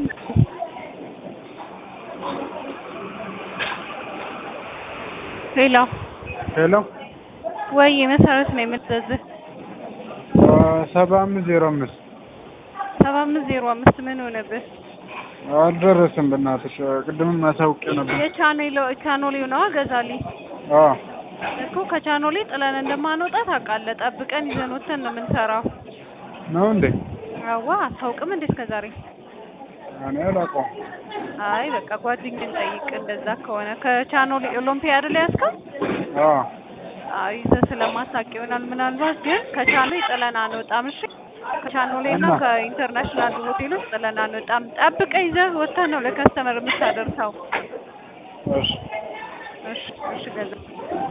ሄሎ ሄሎ ወይ መሰረት ነው የምትዘዝህ ሰባ አምስት ዜሮ አምስት ሰባ አምስት ዜሮ አምስት ምን ሆነብህ? አልደረስም። በእናትሽ ቅድምም አሳውቄ ነበር። የቻኔሎ ቻኖሌ ነዋ ገዛልኝ አዎ እኮ ከቻኖሌ ጥለን እንደማንወጣ ታውቃለህ። ጠብቀን ይዘን ወተን ነው የምንሰራው። ነው እንዴ? አዋ አታውቅም እንዴ እስከ ዛሬ? እኔ አላውቀውም። አይ በቃ ጓደኛን ጠይቅ። እንደዛ ከሆነ ከቻኖሌ ኦሎምፒያ አይደል ያዝከው? አዎ አይ ይዘህ ስለማታውቅ ይሆናል። ምናልባት ግን ከቻኖሌ ጥለን አንወጣም። እሺ ከቻኖሌ እና እና? ከኢንተርናሽናል ሆቴሎች ጥለን አንወጣም። ጠብቀህ ይዘህ ወተን ነው ለከስተመር የምታደርሰው። እሺ እሺ እሺ ገዛ